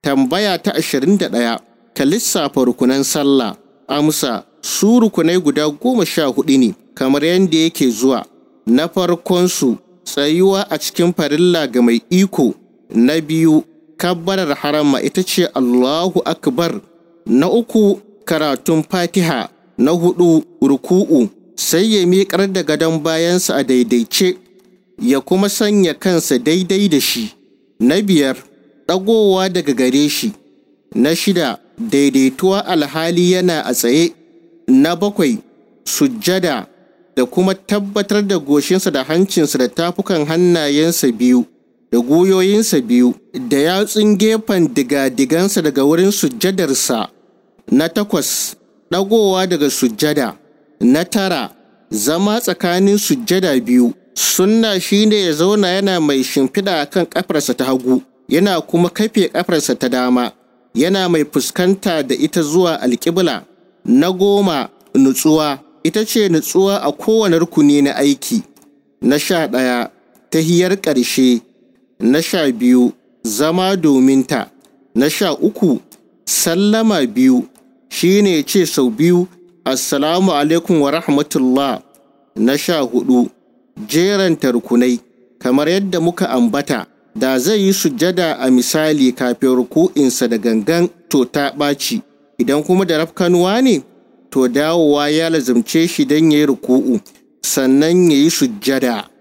Tambaya ta ashirin da ɗaya, ka lissafa rukunan sallah. Amsa, su rukunai guda goma sha hudu ne, kamar yadda yake zuwa. Na farkonsu, tsayuwa a cikin farilla ga mai iko. Na biyu, kabbarar harama ita ce Allahu Akbar. Na uku, karatun fatiha. Na hudu, ruku'u. Sai ya miƙar da gadon bayansa a daidaice, ya kuma sanya kansa daidai da shi. Na biyar, ɗagowa daga gare shi. Na shida, daidaituwa alhali yana a tsaye. Na bakwai, sujjada da kuma tabbatar da goshinsa da hancinsa da tafukan hannayensa biyu da guyoyinsa biyu da yatsun gefen diga-digansa daga wurin sujjadarsa. Na takwas, ɗagowa daga sujjada. Na tara, zama tsakanin sujjada biyu. Sunna shine ya zauna yana mai shimfiɗa kan ƙafarsa ta hagu, yana kuma kafe ƙafarsa ta dama, yana mai fuskanta da ita zuwa alƙibla. Na goma, nutsuwa, ita ce nutsuwa a kowane rukuni na aiki. Na sha ɗaya, tahiyar ƙarshe. Na sha biyu, zama domin ta. Na sha uku, sallama biyu, shine ce sau biyu, Assalamu alaikum wa rahmatullah. Na sha hudu, jeranta rukunai, kamar yadda muka ambata, da zai yi sujjada a misali kafin ruku'insa da gangan to ta ɓaci, idan kuma da rafkanuwa ne, to dawowa ya lazumce shi don ya yi ruku'u, sannan ya yi sujjada.